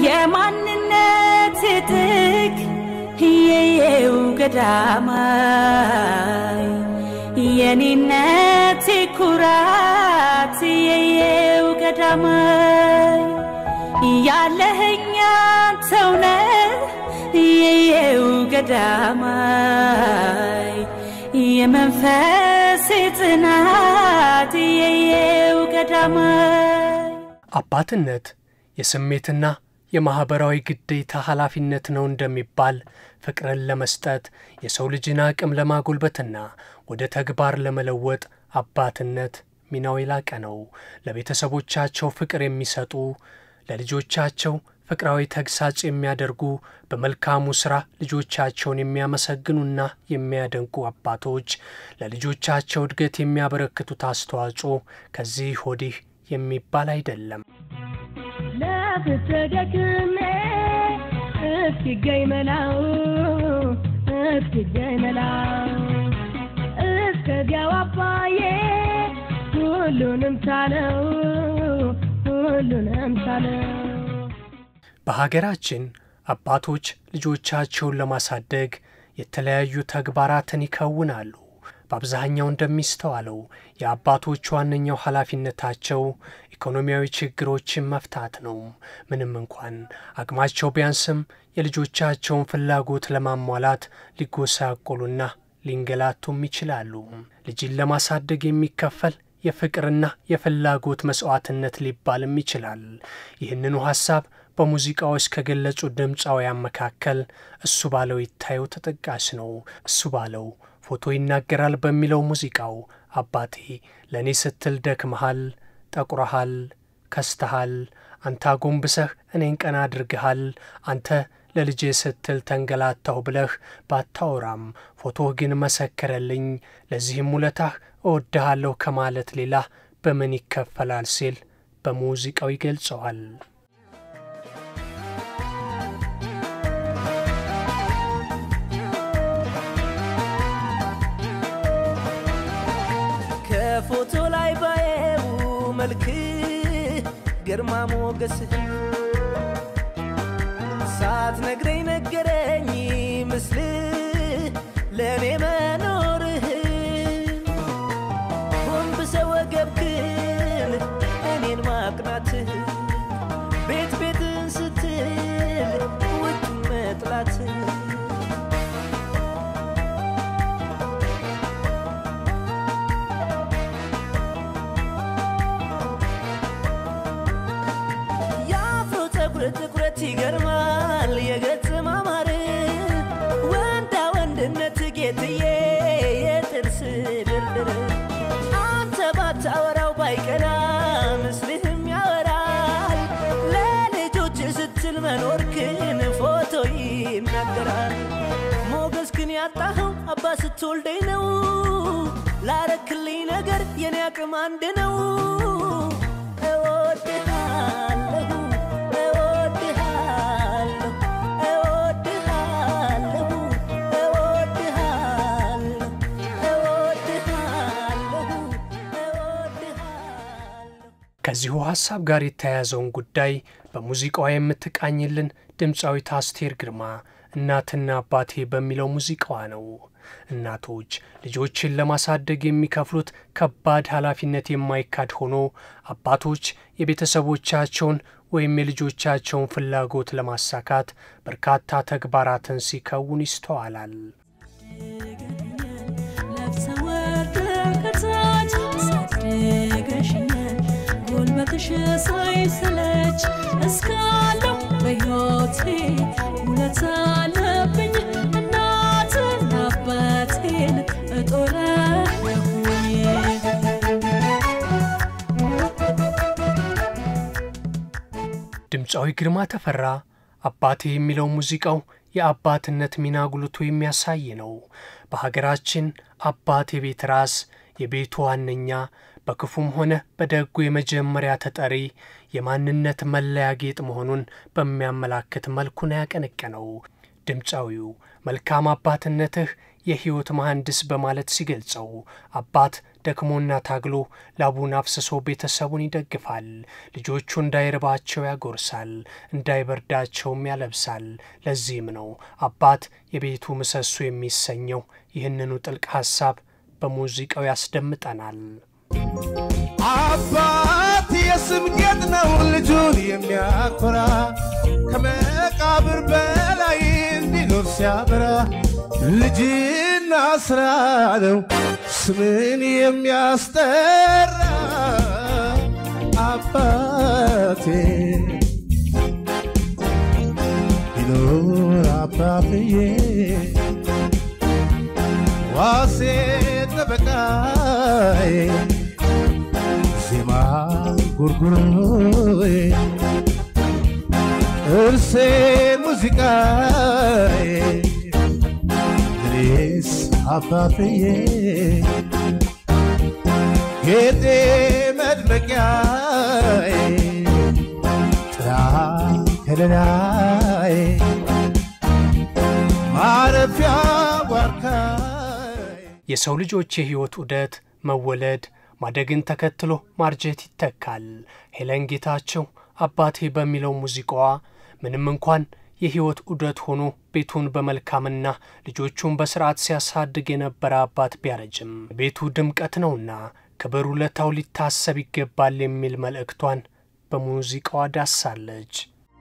የማንነት ጥግ የየው ገዳማይ የኔነት ኩራት የየው ገዳማይ ያለህኛ ሰውነ የየው ገዳማይ የመንፈስ ጽናት የየው ገዳማይ አባትነት የስሜትና የማኅበራዊ ግዴታ ኃላፊነት ነው እንደሚባል ፍቅርን ለመስጠት የሰው ልጅን አቅም ለማጎልበትና ወደ ተግባር ለመለወጥ አባትነት ሚናው የላቀ ነው። ለቤተሰቦቻቸው ፍቅር የሚሰጡ ለልጆቻቸው ፍቅራዊ ተግሳጽ የሚያደርጉ በመልካሙ ሥራ ልጆቻቸውን የሚያመሰግኑና የሚያደንቁ አባቶች ለልጆቻቸው እድገት የሚያበረክቱት አስተዋጽኦ ከዚህ ወዲህ የሚባል አይደለም። ለፍትህ ደክሜ እስኪገኝ መላው እስኪገኝ መላው እስከዚያው አባዬ ሁሉንም ቻለው ሁሉንም ቻለው በሀገራችን አባቶች ልጆቻቸውን ለማሳደግ የተለያዩ ተግባራትን ይከውናሉ። በአብዛኛው እንደሚስተዋለው የአባቶች ዋነኛው ኃላፊነታቸው ኢኮኖሚያዊ ችግሮችን መፍታት ነው። ምንም እንኳን አቅማቸው ቢያንስም የልጆቻቸውን ፍላጎት ለማሟላት ሊጎሳቆሉና ሊንገላቱም ይችላሉ። ልጅን ለማሳደግ የሚከፈል የፍቅርና የፍላጎት መስዋዕትነት ሊባልም ይችላል። ይህንኑ ሐሳብ በሙዚቃዎች ከገለጹ ድምፃውያን መካከል እሱ ባለው ይታየው ተጠቃሽ ነው። እሱ ባለው ፎቶ ይናገራል በሚለው ሙዚቃው አባቴ ለእኔ ስትል ደክመሃል፣ ጠቁረሃል፣ ከስተሃል፣ አንተ አጎንብሰህ እኔን ቀና አድርግሃል፣ አንተ ለልጄ ስትል ተንገላታሁ ብለህ ባታወራም ፎቶህ ግን መሰከረልኝ፣ ለዚህም ውለታህ እወድሃለሁ ከማለት ሌላ በምን ይከፈላል ሲል በሙዚቃው ይገልጸዋል። ከፎቶ ላይ ባየው መልክ ግርማ ሞገስህ ሳትነግረኝ ነገረኝ ምስል ለእኔ መኖርህን ጎንብሰህ ወገብክን እኔን ማቅናትህ ቤት ቤትን ስትል ውጩን መጥላትህ የአፍሮ ፀጉር ጥቁረት ይገርማል የገጽ ማማር ወንዳ ወንድነት ጌትዬ የጥርስ ድርድር አንተ ባታወራው ባይቀና ምስልህም ያወራል ለልጆች ስትል መኖርክን ፎቶ ይናገራል ሞገስክን ያጣኸው አባ ስትወልደኝ ነው ላረክልኝ ነገር የኔ አቅም አንድ ነው እወድሃለሁ እወድሃለሁ እወድሃለሁ እወድሃለሁ እወድሃለሁ እወድሃለሁ ከዚሁ ሐሳብ ጋር የተያያዘውን ጉዳይ በሙዚቃዋ የምትቃኝልን ድምፃዊት አስቴር ግርማ እናትና አባቴ በሚለው ሙዚቃዋ ነው። እናቶች ልጆችን ለማሳደግ የሚከፍሉት ከባድ ኃላፊነት የማይካድ ሆኖ አባቶች የቤተሰቦቻቸውን ወይም የልጆቻቸውን ፍላጎት ለማሳካት በርካታ ተግባራትን ሲከውን ይስተዋላል። ነፍሰ ወርደህ ከታች አሳድገሽኛል ጉልበትሽ ሳይሰለች እስካለሁ በሕይወቴ ውለታ አለብኝ እናትና አባቴን እጦራለሁኝ ድምፃዊ ግርማ ተፈራ አባቴ የሚለው ሙዚቃው የአባትነት ሚና ጉልቶ የሚያሳይ ነው። በሀገራችን አባት የቤት ራስ፣ የቤቱ ዋነኛ፣ በክፉም ሆነ በደጉ የመጀመሪያ ተጠሪ፣ የማንነት መለያ ጌጥ መሆኑን በሚያመላክት መልኩ ነው ያቀነቀነው። ድምፃዊው መልካም አባትነትህ የሕይወት መሐንዲስ በማለት ሲገልጸው አባት ደክሞና ታግሎ ላቡን አፍስሶ ቤተሰቡን ይደግፋል። ልጆቹ እንዳይርባቸው ያጎርሳል፣ እንዳይበርዳቸውም ያለብሳል። ለዚህም ነው አባት የቤቱ ምሰሶ የሚሰኘው። ይህንኑ ጥልቅ ሐሳብ በሙዚቃው ያስደምጠናል። አባት የስም ጌጥ ነው ልጁን የሚያኮራ ከመቃብር በላይ እንዲኖር ሲያበራ ልጅና ስራ ነው ስምን የሚያስጠራ አባቴ ቢኖር አባብዬ ዋሴ ጠበቃዬ ዜማ ጉርጉሮዬ እርሴ ሙዚቃዬ እኔስ አባብዬ ጌጤ መድመቂያዬ ጥላ ከለላዬ ማረፊያ ዋርካዬ የሰው ልጆች የሕይወት ዑደት መወለድ ማደግን ተከትሎ ማርጀት ይተካል። ሄለን ጌታቸው አባቴ በሚለው ሙዚቃዋ ምንም እንኳን የሕይወት ዑደት ሆኖ ቤቱን በመልካምና ልጆቹን በሥርዓት ሲያሳድግ የነበረ አባት ቢያረጅም ቤቱ ድምቀት ነውና ክብር ውለታው ሊታሰብ ይገባል የሚል መልእክቷን በሙዚቃዋ ዳሳለች።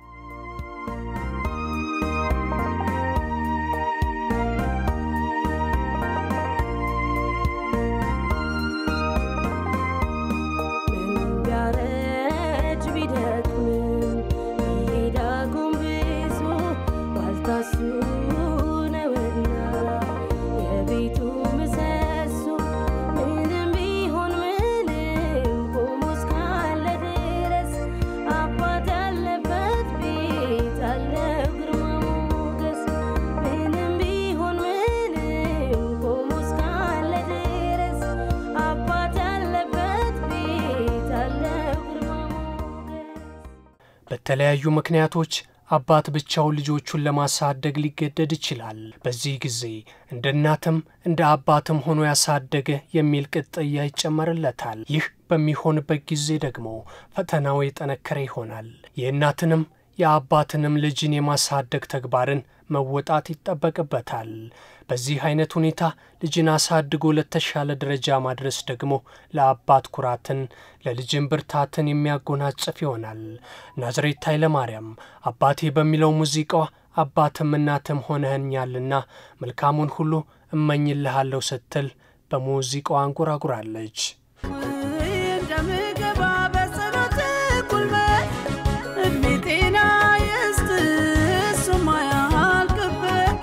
ቢያረጅ ቢደክምም ይሄዳ ጎንብሶ ዋልታሱ ነውና የቤቱ ምሰሶ ምንም ቢሆን ምንም ቆሞ እስካለ ድረስ አባት ያለበት ቤት አለው ግርማ ሞገስ ምንም ቢሆን ምንም ቆሞ እስካለ ድረስ አባት ያለበት ቤት አለው ግርማ ሞገስ በተለያዩ ምክንያቶች አባት ብቻውን ልጆቹን ለማሳደግ ሊገደድ ይችላል። በዚህ ጊዜ እንደ እናትም እንደ አባትም ሆኖ ያሳደገ የሚል ቅጥያ ይጨመርለታል። ይህ በሚሆንበት ጊዜ ደግሞ ፈተናው የጠነከረ ይሆናል። የእናትንም የአባትንም ልጅን የማሳደግ ተግባርን መወጣት ይጠበቅበታል። በዚህ አይነት ሁኔታ ልጅን አሳድጎ ለተሻለ ደረጃ ማድረስ ደግሞ ለአባት ኩራትን ለልጅን ብርታትን የሚያጎናጽፍ ይሆናል። ናዝሬት ኃይለማርያም አባቴ በሚለው ሙዚቃዋ አባትም እናትም ሆነኸኛልና መልካሙን ሁሉ እመኝልሃለሁ ስትል በሙዚቃዋ አንጎራጉራለች። እንደምገባ በጸሎት ጉልበት እድሜ ጤና ይስጥ እሱማ ያልቅበት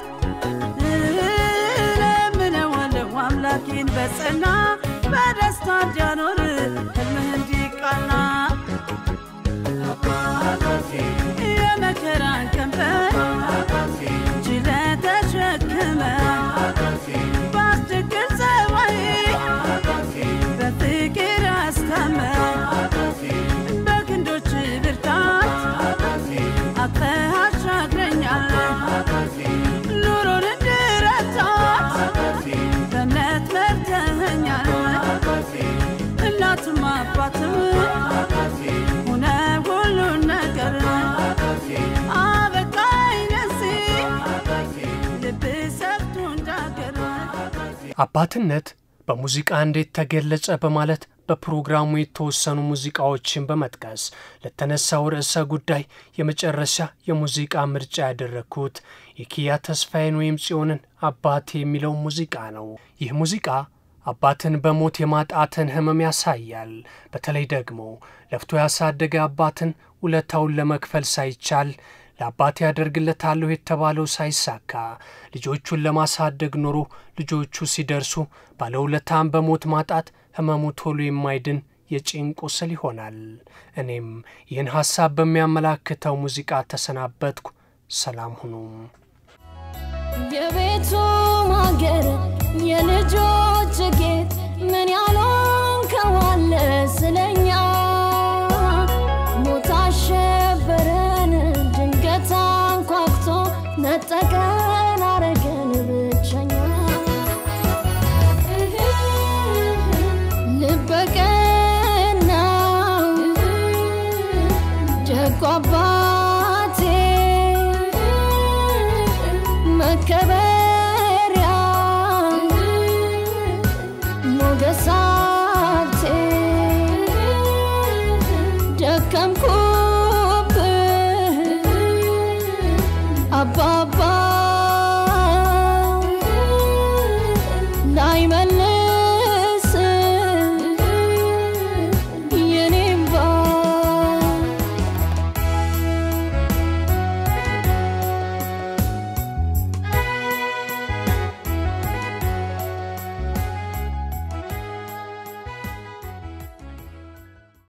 እለምነዋለሁ አምላኬን በጸና በደስታ እንዲያኖር ህልምህ እንዲቃና የመከራን ቀንበር ችለህ ተሸክመህ በአስቸግር ጸባይ በፍቅር አስተምር በክንዶች ብርታት አቅፈህ አሻግረኛል ኑሮን እንድረታት በእምነት መርተኸኛል እናትም አባትም ሆነ ሁሉን ነገር አበቃኝ ለዚህ ልብ ሰፍቶ እንዳገር አባትነት በሙዚቃ እንዴት ተገለጸ በማለት በፕሮግራሙ የተወሰኑ ሙዚቃዎችን በመጥቀስ ለተነሳው ርዕሰ ጉዳይ የመጨረሻ የሙዚቃ ምርጫ ያደረግኩት የኪያ ተስፋዬን ወይም ጽዮንን አባቴ የሚለው ሙዚቃ ነው። ይህ ሙዚቃ አባትን በሞት የማጣትን ሕመም ያሳያል። በተለይ ደግሞ ለፍቶ ያሳደገ አባትን ውለታውን ለመክፈል ሳይቻል ለአባቴ ያደርግለታለሁ የተባለው ሳይሳካ ልጆቹን ለማሳደግ ኖሮ ልጆቹ ሲደርሱ ባለውለታን በሞት ማጣት ሕመሙ ቶሎ የማይድን የጭን ቁስል ይሆናል። እኔም ይህን ሐሳብ በሚያመላክተው ሙዚቃ ተሰናበትኩ። ሰላም ሁኑም። የቤቱ ማገር የልጆች ጌጥ ምን ያልሆንከዋለ ስለኛ ሞት አሸበረን ድንገት አንኳኩቶ ነጠቀን አረገን ብቸኛ መከበሪያ ሞገስ ሀብቴ ደከምኩ